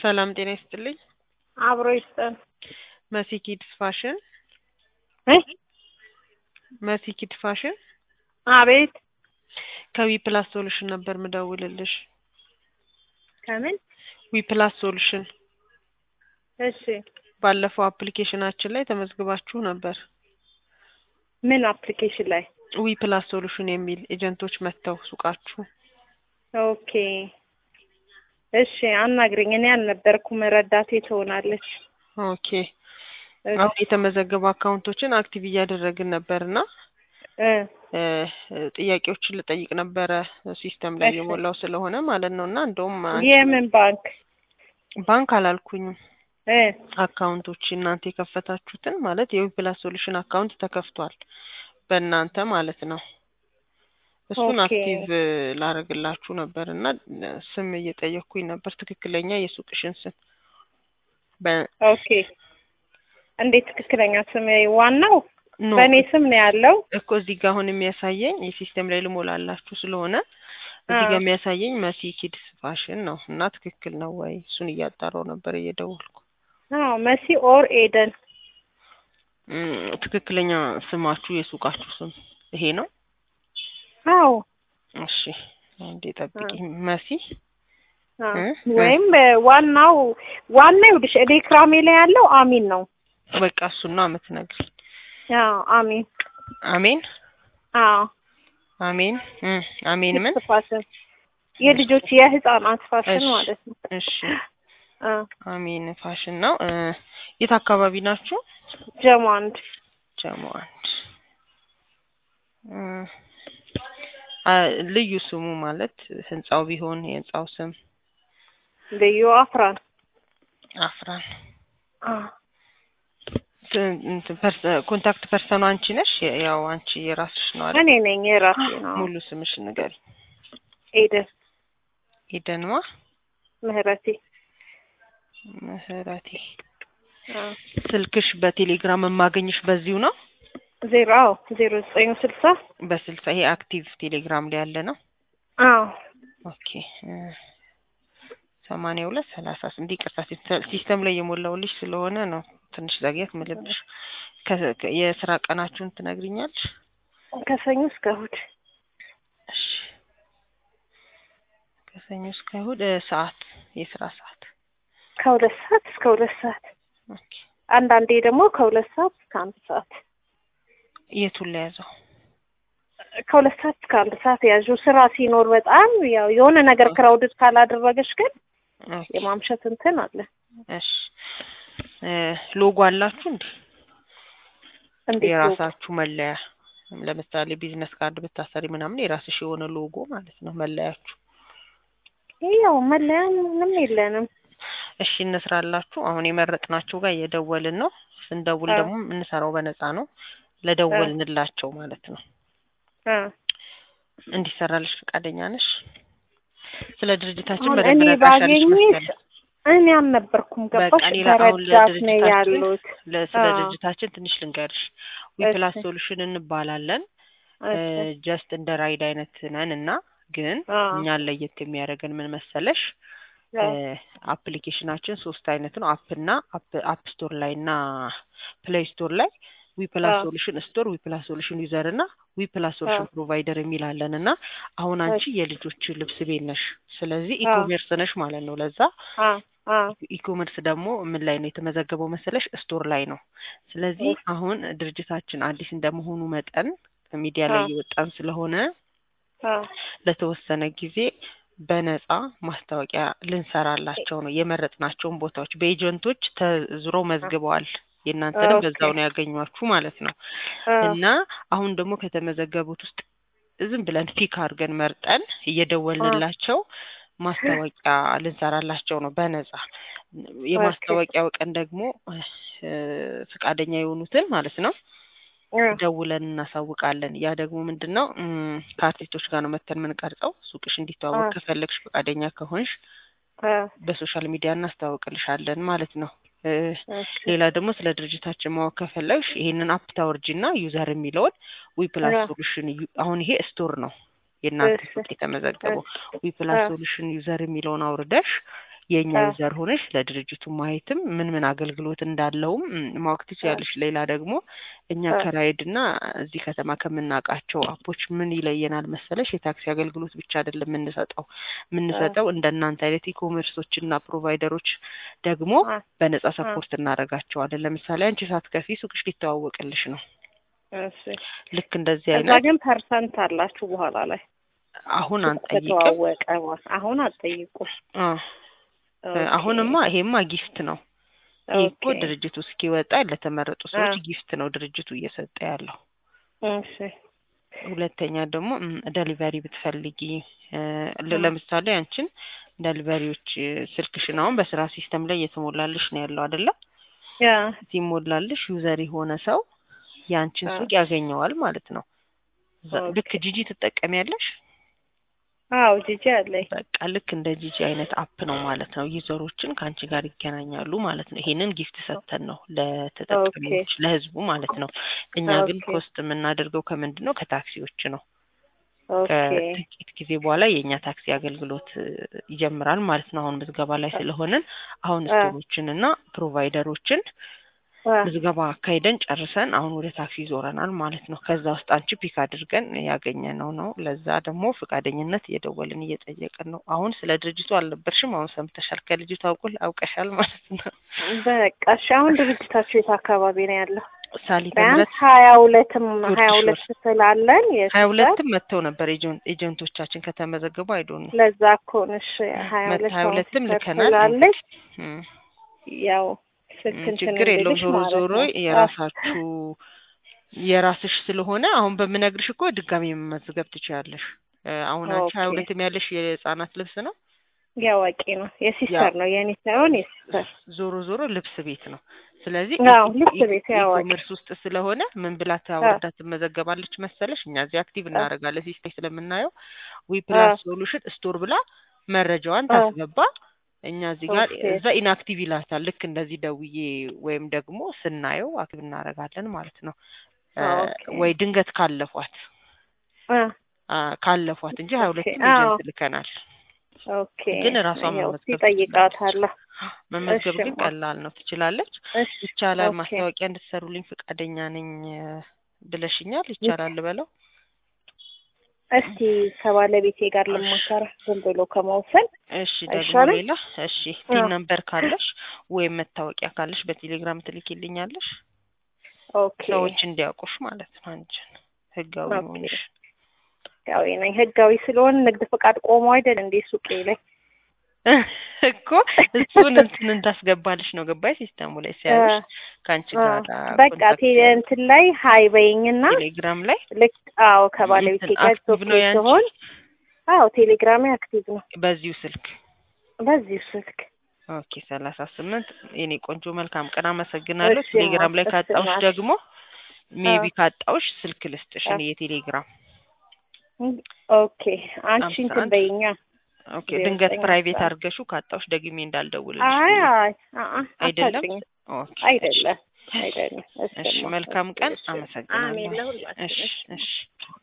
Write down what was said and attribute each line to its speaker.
Speaker 1: ሰላም ጤና ይስጥልኝ።
Speaker 2: አብሮ ይስጠን።
Speaker 1: መሲ ኪድስ ፋሽን
Speaker 2: እ
Speaker 1: መሲ ኪድ ፋሽን
Speaker 2: አቤት
Speaker 1: ከዊ ፕላስ ሶሉሽን ነበር ምደውልልሽ።
Speaker 2: ከምን?
Speaker 1: ዊ ፕላስ ሶሉሽን
Speaker 2: እሺ
Speaker 1: ባለፈው አፕሊኬሽናችን ላይ ተመዝግባችሁ ነበር።
Speaker 2: ምን አፕሊኬሽን ላይ?
Speaker 1: ዊ ፕላስ ሶሉሽን የሚል ኤጀንቶች መጥተው ሱቃችሁ
Speaker 2: ኦኬ እሺ አናግሪኝ። እኔ አልነበርኩም፣ ረዳቴ ትሆናለች።
Speaker 1: ኦኬ አሁን የተመዘገቡ አካውንቶችን አክቲቭ እያደረግን ነበር እና
Speaker 2: እ
Speaker 1: እ ጥያቄዎችን ልጠይቅ ነበረ ሲስተም ላይ
Speaker 2: እሺ።
Speaker 1: የሞላው ስለሆነ ማለት ነው እና እንደውም አንቺ
Speaker 2: የምን ባንክ?
Speaker 1: ባንክ አላልኩኝም
Speaker 2: እ
Speaker 1: አካውንቶች እናንተ የከፈታችሁትን ማለት የዊ ፕላስ ሶሉሽን አካውንት ተከፍቷል በእናንተ ማለት ነው። እሱን
Speaker 2: ኦኬ።
Speaker 1: አክቲቭ ላደርግላችሁ ነበር እና ስም እየጠየቅኩኝ ነበር ትክክለኛ የሱቅሽን ስም በ-
Speaker 2: ኦኬ እንዴት ትክክለኛ ስም? ዋናው
Speaker 1: ኖ
Speaker 2: በእኔ ስም ነው ያለው።
Speaker 1: እኮ እዚህ ጋር አሁን የሚያሳየኝ የሲስተም ላይ ልሞላላችሁ ስለሆነ እዚህ
Speaker 2: አዎ።
Speaker 1: ጋር የሚያሳየኝ መሲ ኪድስ ፋሽን ነው እና ትክክል ነው ወይ እሱን እያጣራው ነበር እየደወልኩ
Speaker 2: አዎ መሲ ኦር ኤደን።
Speaker 1: እም፣ ትክክለኛ ስማችሁ የሱቃችሁ ስም ይሄ ነው
Speaker 2: አዎ
Speaker 1: እሺ አንዴ ጠብቂ መሲ
Speaker 2: አዎ።
Speaker 1: እ?
Speaker 2: ወይም ዋናው ዋናው ይኸውልሽ እኔ ክራሜ ላይ ያለው አሚን ነው።
Speaker 1: በቃ እሱን ነው የምትነግሪኝ
Speaker 2: አዎ አሚን።
Speaker 1: አሜን
Speaker 2: አዎ
Speaker 1: አሜን እም፣ አሜን ምን
Speaker 2: ኪድስ ፋሽን የልጆች የህፃናት ፋሽን
Speaker 1: እሺ።
Speaker 2: ማለት ነው።
Speaker 1: እሺ
Speaker 2: አዎ
Speaker 1: አሜን ፋሽን ነው እ፣ የት አካባቢ ናችሁ
Speaker 2: ጀሞ አንድ
Speaker 1: ጀሞ አንድ እ፣ አ፣ ልዩ ስሙ ማለት ህንጻው ቢሆን የህንጻው ስም
Speaker 2: ልዩ አፍራን።
Speaker 1: አፍራን
Speaker 2: አዎ
Speaker 1: ት- እንትን ፐርሰ- ኮንታክት ፐርሰኑ አንቺ ነሽ ያው አንቺ የራስሽ ነው አይደል
Speaker 2: እኔ ነኝ የራሴ ነው።
Speaker 1: ሙሉ ስምሽ ንገሪ
Speaker 2: ኤደን
Speaker 1: ኤደንማ
Speaker 2: ምህረቴ።
Speaker 1: ምህረቴ
Speaker 2: አዎ
Speaker 1: ስልክሽ በቴሌግራም የማገኝሽ በዚሁ ነው
Speaker 2: ዜሮ አዎ ዜሮ ዘጠኝ ስልሳ
Speaker 1: በስልሳ ይሄ አክቲቭ ቴሌግራም ላይ ያለ ነው
Speaker 2: አዎ
Speaker 1: ኦኬ እ፣ ሰማንያ ሁለት ሰላሳ ስንት ይቅርታ ሲስተም- ሲስተም ላይ የሞላውልሽ ስለሆነ ነው ትንሽ ዘግየት ምልብሽ ከ- ከ- የስራ ቀናችሁን ትነግሪኛለሽ
Speaker 2: ከሰኞ እስከ እሑድ
Speaker 1: እሺ ከሰኞ እስከ እሑድ እ፣ ሰዓት የስራ ሰዓት
Speaker 2: ከሁለት ሰዓት እስከ ሁለት ሰዓት
Speaker 1: ኦኬ
Speaker 2: አንዳንዴ ደግሞ ከሁለት ሰዓት እስከ አንድ ሰዓት
Speaker 1: የቱን ለያዘው
Speaker 2: ከሁለት ሰዓት እስከ አንድ ሰዓት ያዡ። ስራ ሲኖር በጣም ያው የሆነ ነገር ክራውድድ ካላደረገች ግን
Speaker 1: ኦኬ
Speaker 2: የማምሸት እንትን አለ።
Speaker 1: እሺ እ፣ ሎጎ አላችሁ እንዴ
Speaker 2: እንዴት ነው?
Speaker 1: የራሳችሁ መለያ ለምሳሌ ቢዝነስ ካርድ ብታሰሪ ምናምን የራስሽ የሆነ ሎጎ ማለት ነው መለያችሁ
Speaker 2: ያው መለያ ምንም የለንም።
Speaker 1: እሺ እንስራላችሁ አሁን የመረጥናቸው ጋር እየደወልን ነው ስንደውል
Speaker 2: አዎ።
Speaker 1: ደግሞ የምንሰራው በነፃ ነው ለደወልንላቸው ማለት ነው
Speaker 2: አ
Speaker 1: እንዲሰራልሽ ፈቃደኛ ነሽ ስለ ድርጅታችን
Speaker 2: አሁን
Speaker 1: በደንብ
Speaker 2: እኔ
Speaker 1: ነግረሻለሽ
Speaker 2: ባገኝሽ
Speaker 1: መሰለኝ
Speaker 2: እኔ አልነበርኩም። ገባሽ?
Speaker 1: በቃ ሌላ አሁን
Speaker 2: ተረዳት ነው
Speaker 1: ለድርጅታችን
Speaker 2: ያሉት።
Speaker 1: ለ- ስለ
Speaker 2: አዎ።
Speaker 1: ድርጅታችን ትንሽ ልንገርሽ ዊ
Speaker 2: እሺ።
Speaker 1: ፕላስ ሶሉሽን እንባላለን
Speaker 2: እሺ።
Speaker 1: ጀስት እንደ ራይድ አይነት ነን እና ግን
Speaker 2: አዎ።
Speaker 1: እኛን ለየት የሚያደርገን ምን መሰለሽ
Speaker 2: አዎ።
Speaker 1: አፕሊኬሽናችን ሶስት አይነት ነው አፕ እና አፕ ስቶር ላይ እና ፕሌይ ስቶር ላይ ዊ ፕላስ
Speaker 2: አዎ።
Speaker 1: ሶሉሽን ስቶር ዊ ፕላስ ሶሉሽን ዩዘር እና ዊ ፕላስ ሶሉሽን
Speaker 2: አዎ።
Speaker 1: ፕሮቫይደር የሚል አለን እና አሁን አንቺ
Speaker 2: እሺ።
Speaker 1: የልጆች ልብስ ቤት ነሽ ስለዚህ
Speaker 2: አዎ።
Speaker 1: ኢኮሜርስ ነሽ ማለት ነው ለዛ
Speaker 2: አ አ
Speaker 1: ኢኮሜርስ ደግሞ ምን ላይ ነው የተመዘገበው መሰለሽ ስቶር ላይ ነው ስለዚህ
Speaker 2: እሺ።
Speaker 1: አሁን ድርጅታችን አዲስ እንደመሆኑ መጠን ሚዲያ ላይ
Speaker 2: አዎ።
Speaker 1: እየወጣን ስለሆነ
Speaker 2: አ
Speaker 1: ለተወሰነ ጊዜ በነጻ ማስታወቂያ ልንሰራላቸው ነው የመረጥናቸውን ቦታዎች በኤጀንቶች ተዝሮ መዝግበዋል የእናንተንም
Speaker 2: ኦኬ።
Speaker 1: በዛው ነው ያገኟችሁ ማለት ነው
Speaker 2: አ
Speaker 1: እና አሁን ደግሞ ከተመዘገቡት ውስጥ ዝም ብለን ፒክ አድርገን መርጠን እየደወልንላቸው ማስታወቂያ ልንሰራላቸው ነው በነጻ የማስታወቂያው ቀን ደግሞ እ፣ ፈቃደኛ የሆኑትን ማለት ነው
Speaker 2: አ
Speaker 1: ደውለን እናሳውቃለን። ያ ደግሞ ምንድን ነው እም፣ ከአርቲስቶች ጋር ነው መተን የምንቀርጸው። ሱቅሽ እንዲተዋወቅ
Speaker 2: አ
Speaker 1: ከፈለግሽ ፈቃደኛ ከሆንሽ
Speaker 2: አ
Speaker 1: በሶሻል ሚዲያ እናስታውቅልሻለን ማለት ነው። እ፣
Speaker 2: እሺ።
Speaker 1: ሌላ ደግሞ ስለ ድርጅታችን ማወቅ ከፈለግሽ ይሄንን አፕ ታወርጂና ዩዘር የሚለውን ዊ ፕላስ
Speaker 2: አ
Speaker 1: ሶሉሽን ዩ- አሁን ይሄ ስቶር ነው የእናንተ
Speaker 2: እሺ።
Speaker 1: ሱቅ የተመዘገበው ዊ ፕላስ
Speaker 2: አ
Speaker 1: ሶሉሽን ዩዘር የሚለውን አውርደሽ የእኛ
Speaker 2: አዎ።
Speaker 1: ዩዘር ሆነሽ ስለ ድርጅቱ ማየትም ምን ምን አገልግሎት እንዳለውም ም፣ ማወቅ ትችያለሽ። ሌላ ደግሞ እኛ
Speaker 2: አዎ።
Speaker 1: ከራይድ እና እዚህ ከተማ ከምናውቃቸው አፖች ምን ይለየናል መሰለሽ? የታክሲ አገልግሎት ብቻ አይደለም የምንሰጠው የምንሰጠው እንደ እናንተ አይነት ኢኮሜርሶች እና ፕሮቫይደሮች ደግሞ
Speaker 2: አዎ።
Speaker 1: በነጻ
Speaker 2: አዎ።
Speaker 1: ሰፖርት እናደርጋቸዋለን። ለምሳሌ አንቺ ሳትከፊ ሱቅሽ ሊተዋወቅልሽ ነው።
Speaker 2: እሺ
Speaker 1: ልክ እንደዚህ
Speaker 2: እዛ
Speaker 1: አይነት
Speaker 2: ግን ፐርሰንት አላችሁ በኋላ ላይ
Speaker 1: አሁን
Speaker 2: ሱቅ
Speaker 1: አንጠይቅም።
Speaker 2: ከተዋወቀ በኋላ አሁን አትጠይቁም።
Speaker 1: አዎ አሁንማ ይሄማ ጊፍት ነው። ይሄ እኮ
Speaker 2: ኦኬ።
Speaker 1: ድርጅቱ እስኪወጣ ለተመረጡ ሰዎች
Speaker 2: አዎ።
Speaker 1: ጊፍት ነው ድርጅቱ እየሰጠ ያለው።
Speaker 2: እሺ
Speaker 1: ሁለተኛ ደግሞ ደሊቨሪ ብትፈልጊ እ፣ ለ-
Speaker 2: እ።
Speaker 1: ለምሳሌ አንቺን ደሊቨሪዎች እ፣ ስልክሽን አሁን በስራ ሲስተም ላይ እየተሞላልሽ ነው ያለው አይደለ?
Speaker 2: ያ
Speaker 1: ሲሞላልሽ ዩዘር የሆነ ሰው የአንቺን
Speaker 2: አዎ።
Speaker 1: ሱቅ ያገኘዋል ማለት ነው። እዛ-
Speaker 2: ኦኬ።
Speaker 1: ልክ ጂጂ ትጠቀሚያለሽ።
Speaker 2: አዎ ጂጂ አለኝ።
Speaker 1: በቃ ልክ እንደ ጂጂ አይነት አፕ ነው ማለት ነው። ዩዘሮችን ከአንቺ ጋር ይገናኛሉ ማለት ነው። ይሄንን ጊፍት ሰጥተን ነው ለተጠቃሚዎች ለህዝቡ ማለት ነው። እኛ ግን
Speaker 2: ኦኬ።
Speaker 1: ኮስት የምናደርገው ከምንድን ነው? ከታክሲዎች ነው።
Speaker 2: ኦኬ
Speaker 1: ከጥቂት ጊዜ በኋላ የእኛ ታክሲ አገልግሎት እ፣ ይጀምራል ማለት ነው። አሁን ምዝገባ ላይ ስለሆንን አሁን
Speaker 2: አ።
Speaker 1: ስቶሮችን እና ፕሮቫይደሮችን
Speaker 2: አ፣
Speaker 1: ምዝገባ አካሂደን ጨርሰን አሁን ወደ ታክሲ ይዞረናል ማለት ነው። ከዛ ውስጥ አንቺ ፒክ አድርገን ያገኘነው ነው። ለዛ ደግሞ ፈቃደኝነት እየደወልን እየጠየቅን ነው። አሁን ስለ ድርጅቱ አልነበርሽም፣ አሁን ሰምተሻል። ከልጅቱ አውቁል አውቀሻል ማለት ነው።
Speaker 2: በቃ እሺ። አሁን ድርጅታችሁ የት አካባቢ ነው ያለው?
Speaker 1: ሳሊተ
Speaker 2: ቢያንስ
Speaker 1: ምሕረት
Speaker 2: ሀያ ሁለትም
Speaker 1: ጉርድ
Speaker 2: ሀያ
Speaker 1: ሾር።
Speaker 2: ሁለት ስላለን
Speaker 1: ሀያ
Speaker 2: የሱፐር
Speaker 1: ሁለትም መጥተው ነበር ኤጀን- ኤጀንቶቻችን ከተመዘገቡ አይዶን ነው
Speaker 2: ለዛ እኮ ነሽ ሀያ
Speaker 1: መት-
Speaker 2: ሁለት
Speaker 1: ሀያ
Speaker 2: አሁን
Speaker 1: ሁለትም
Speaker 2: ሱፐር
Speaker 1: ልከናል።
Speaker 2: ስላለሽ
Speaker 1: እም።
Speaker 2: ያው ስልክ
Speaker 1: ም፣
Speaker 2: እንትን
Speaker 1: ችግር የለውም።
Speaker 2: እንድልሽ
Speaker 1: ዞሮ
Speaker 2: ማለት
Speaker 1: ዞሮ
Speaker 2: ነው።
Speaker 1: የራሳችሁ የራስሽ ስለሆነ አሁን በምነግርሽ እኮ ድጋሚ መመዝገብ ትችያለሽ። እ፣ አሁን አንቺ ሀያ
Speaker 2: ኦኬ።
Speaker 1: ሁለትም ያለሽ የህጻናት ልብስ ነው።
Speaker 2: ያዋቂ ነው የሲስተር ነው የኔ ሳይሆን የሲስተር
Speaker 1: ዞሮ ዞሮ ልብስ ቤት ነው። ስለዚህ
Speaker 2: አዎ ልብስ ቤት ያዋቂ
Speaker 1: ኢኮሜርስ ውስጥ ስለሆነ ምን ብላ ታወርዳ ትመዘገባለች መሰለሽ? እኛ እዚህ አክቲቭ እናደርጋለን ሲስተም ስለምናየው ዊ ፕላስ ሶሉሽን ስቶር ብላ መረጃዋን
Speaker 2: አዎ።
Speaker 1: ታስገባ። እኛ እዚህ ጋር
Speaker 2: ኦኬ።
Speaker 1: እዛ ኢንአክቲቭ ይላታል። ልክ እንደዚህ ደውዬ ወይም ደግሞ ስናየው አክቲቭ እናደርጋለን ማለት ነው። እ፣
Speaker 2: ኦኬ።
Speaker 1: ወይ ድንገት ካለፏት
Speaker 2: አ፣
Speaker 1: አ፣ ካለፏት እንጂ ሀያ
Speaker 2: ኦኬ።
Speaker 1: ሁለትም
Speaker 2: አዎ።
Speaker 1: ኤጀንት ልከናል።
Speaker 2: ኦኬ
Speaker 1: ግን ራሷን
Speaker 2: ያው
Speaker 1: መመዝገብ
Speaker 2: ይጠይቃታለሁ።
Speaker 1: መመዝገብ
Speaker 2: እሺ
Speaker 1: ግን
Speaker 2: ማ-
Speaker 1: ቀላል ነው፣ ትችላለች።
Speaker 2: እሺ
Speaker 1: ይቻላል።
Speaker 2: ኦኬ።
Speaker 1: ማስታወቂያ እንድትሰሩልኝ ፈቃደኛ ነኝ እ፣ ብለሽኛል። ይቻላል በለው።
Speaker 2: እስቲ ከባለቤቴ ጋር ልሞከር ዝም ብሎ ከመውሰን
Speaker 1: እሺ ደግሞ
Speaker 2: አይሻልም?
Speaker 1: ሌላ እሺ
Speaker 2: አዎ።
Speaker 1: ቲን ነምበር ካለሽ ወይም መታወቂያ ካለሽ በቴሌግራም ትልኪልኛለሽ
Speaker 2: ኦኬ
Speaker 1: ሰዎች እንዲያውቁሽ ማለት ነው አንቺን ህጋዊ
Speaker 2: ኦኬ።
Speaker 1: መሆንሽ
Speaker 2: ህጋዊ ነኝ። ህጋዊ ስለሆነ ንግድ ፈቃድ ቆሞ አይደል እንዴ ሱቄ ላይ
Speaker 1: እኮ እሱን እንትን እንዳስገባልሽ ነው ገባይ ሲስተሙ ላይ ሲያዩሽ ከአንቺ
Speaker 2: አ፣
Speaker 1: ጋር
Speaker 2: በቃ
Speaker 1: ኮንታክት
Speaker 2: ቴሌ እንትን ላይ ሀይ በይኝና
Speaker 1: ቴሌግራም ላይ
Speaker 2: ልክ አዎ ከባለቤቴ
Speaker 1: እንትን
Speaker 2: ጋር
Speaker 1: አክቲቭ ነው
Speaker 2: ኦኬ
Speaker 1: ያንቺ?
Speaker 2: ሲሆን አዎ ቴሌግራሜ አክቲቭ ነው
Speaker 1: በዚሁ ስልክ
Speaker 2: በዚሁ ስልክ
Speaker 1: ኦኬ ሰላሳ ስምንት የኔ ቆንጆ መልካም ቀን አመሰግናለሁ።
Speaker 2: እሺ፣
Speaker 1: ቴሌግራም ላይ
Speaker 2: እሺ፣
Speaker 1: ካጣውሽ
Speaker 2: ማለት
Speaker 1: ደግሞ ሜቢ
Speaker 2: አ።
Speaker 1: ካጣውሽ ስልክ ልስጥሽ
Speaker 2: አ።
Speaker 1: እኔ የቴሌግራም
Speaker 2: ኦኬ አንቺ
Speaker 1: አምሳ
Speaker 2: እንትን
Speaker 1: አንድ
Speaker 2: በይኛ
Speaker 1: ኦኬ
Speaker 2: ዜሮ
Speaker 1: ድንገት
Speaker 2: ዘጠኝ
Speaker 1: ፕራይቬት
Speaker 2: አስራ
Speaker 1: አድርገሽው ካጣውሽ ደግሜ እንዳልደውልልሽ
Speaker 2: አይ
Speaker 1: ብዬ።
Speaker 2: አይ አ- አ-
Speaker 1: አይደለም
Speaker 2: አታጭኝ
Speaker 1: ኦኬ
Speaker 2: አይደለም አይደለም
Speaker 1: እሺ መልካም ቀን
Speaker 2: እሺ። አሜን
Speaker 1: አመሰግናለሁ
Speaker 2: ለሁላችን
Speaker 1: እሺ
Speaker 2: እሺ።
Speaker 1: እሺ